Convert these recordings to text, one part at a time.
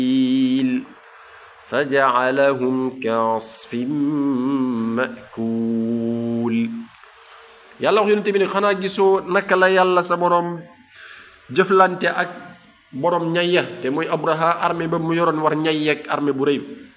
فجعلهم كعصف مأكول yàlla wax yonent bi ne xanaa gisoo naka la yàlla sa borom jëflante ak borom ñayya te mooy abraha armée ba mu yoroon war ñayya ak armée bu rëy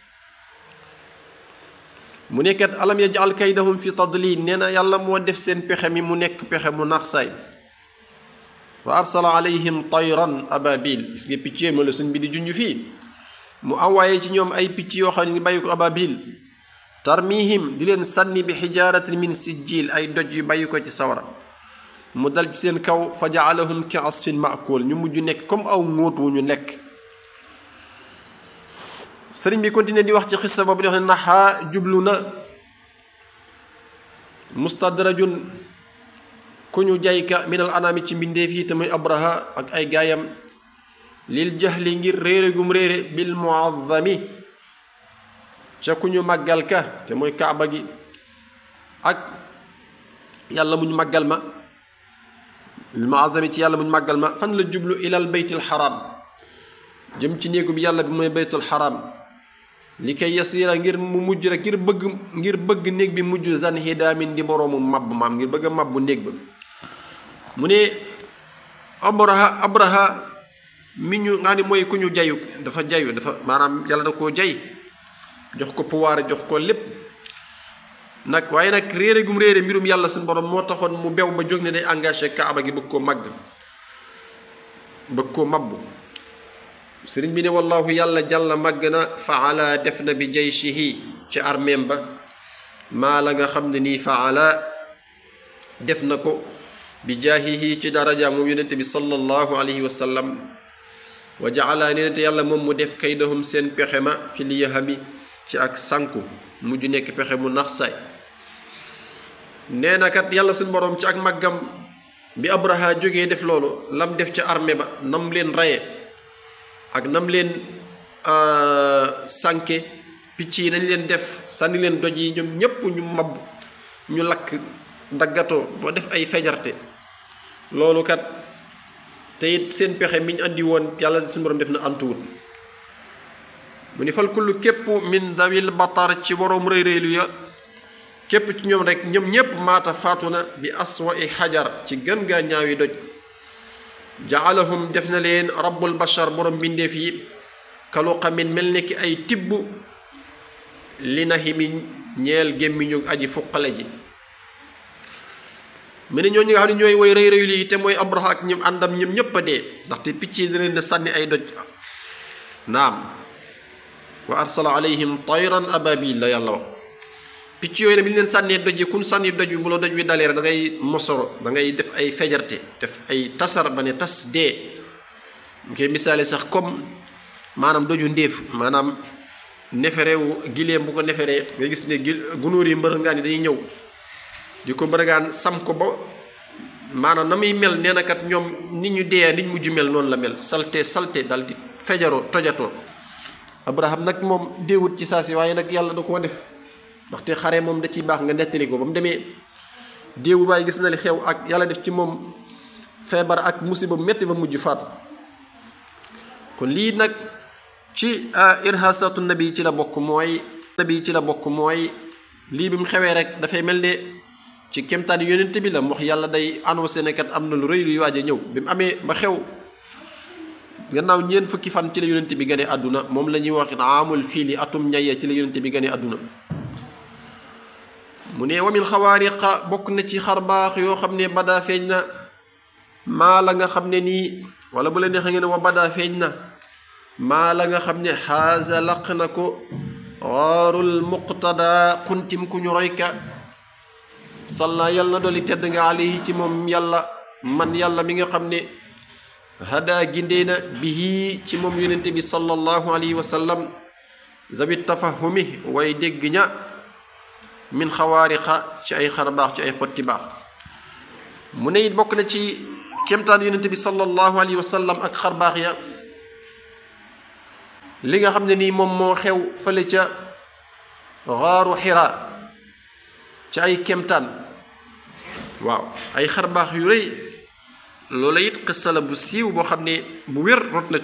mu nekkat alam yajal kaydahum fi tadlil nee na yàlla moo def seen pexe mi mu nekk pexe mu nax saay wa arsala alayhim tayran ababil gis nga picc ma la suñ bi di junj fii mu envoyé ci ñoom ay picc yoo xam ne ngi bàyyi ko ababil tarmihim di leen sànni bi xijaaratin min sijjil ay doj yu bàyyi ko ci sawara mu dal ci seen kaw fa jaalahum ki asfin maakul ñu mujj nekk comme aw ngóot wu ñu lekk sëriñ bi continué di wax ci xissa boobu di wax ne naxaa jublu na mustadrajun ku ñu jayka minal anaami ci mbindeef yi te muy abraha ak ay gaayam lil jahli ngir réere gum réere bil muazzami ca ku ñu màggal ka te mooy kaaba gi ak yàlla muñ màggal ma bil muazzami ci yàlla muñ màggal ma fan la jublu ilal baytil xaram jëm ci néegu bi yàlla bi mooy baytul xaram li koy yasiira ngir mu mujj rek ngir bëgg ngir bëgg néeg bi mujj zan hidaamin di boroomu mabb maam ngir bëgg a mabbu néeg ba mu ne abraha abraha mi ñu nga ni mooy ku ñu jayu dafa jayu dafa maanaam yàlla da koo jay jox ko pouvoir jox ko lépp nag waaye nag réere gum réere mbirum yàlla suñu borom moo taxoon mu bew ba jóg ne day engagé kaaba gi bëgg koo màgg bëgg koo mabbu sëriñ bi ne wallahu yàlla jàlla màgg na faala def na bi jayshihi ci armeem ba maa la nga xam ne nii faala def na ko bi jaahihi ci daraja moom yonente bi sallallahu alayhi wa sallam wa jaala nee te yàlla moom mu def kaydahum seen pexe ma fi liyahami ci ak sànku mujj nekk pexe mu nax saay nee na kat yàlla suñ boroom ci ak màggam bi abraha jógee def loolu lam def ca armée ba nam leen raye ak nam leen sànke picc yi nañ leen def sànni leen doj yi ñoom ñépp ñu mab ñu lakk daggatoo boo def ay fejarte loolu kat te it seen pexe mi ñu andi woon yàlla suñu borom def na antuwut mu ni fal kullu képp min dawil batar ci boroom rëy rëylu ya képp ci ñoom rek ñoom ñépp maata faatu na bi aswa i xajar ci gën gaa ñaawi doj jaalahum def na leen rabbul bashar borom bindeef yi kalu xamin mel ni ki ay tibb li na himi ñeel gémmiñu aji fuqale ji mu ne ñooñu nga xam ne ñooy woy rëy rëy lii te mooy abraha ak ñoom àndam ñoom ñépp a dee ndaxte picc yi da leen sànni ay doj naam wa arsala alayhim tayran ababil la yàlla wax picc yooyu nag bi ñu leen sànnee doj yi kun sànni doj bi bu la doj wi dalee rek da ngay mosoro da ngay def ay fejarte def ay tasar ba ne tas dee mu koy misaale sax comme maanaam doju ndéef maanaam neferewu gileem bu ko neferee nga gis ne gil gunóor yi mbërëngaan yi dañuy ñëw di ko mbërëngaan sam ko ba maanaam na muy mel nee na kat ñoom nit ñu dee nit mujj mel noonu la mel salte salte dal di fejaroo tojatoo abraham nag moom déewut ci saa si waaye nag yàlla da koo def ndaxte xare moom da ciy baax nga nettali ko ba mu demee déewu waaye gis na li xew ak yàlla def ci moom feebar ak musiba metti ba mujj faatu kon lii nag ci irhasatu nabi ci la bokk mooy nabi ci la bokk mooy lii bi mu xewee rek dafay mel ne ci kemtaan yonent bi la wax yàlla day annoncé ne kat am na lu rëy luy waaj a ñëw bi mu amee ba xew gannaaw ñeent fukki fan ci la yonent bi gane àdduna moom la ñuy wax amul fiili atum ñaye ci la yonent bi gane àdduna mu ne wamin xawaariqa bokk na ci xar baax yoo xam ne badaa feeñ na maa la nga xam ne nii wala bu la neexee ngeen wa badaa feeñ na maa la nga xam ne xaasa laq na ko waarul muqtada xuntim ku ñu royka salla yàlla na dolli tedd nga alayhi ci moom yàlla man yàlla mi nga xam ne hada gindee na bihi ci moom yonente bi sallallahu alayhi wa sallam zabit tafahumi way dégg ña min xawaariqa ci ay xar baax ci ay xotti baax mu ne it bokk na ci kéemtaan yonente bi sallallahu alayhi wa sallam ak xar baax ya li nga xam ne nii moom moo xew fële ca xaaru xira ci ay kéemtaan waaw ay xar baax yu rëy loola it xissa la bu siiw boo xam ne bu wér rot na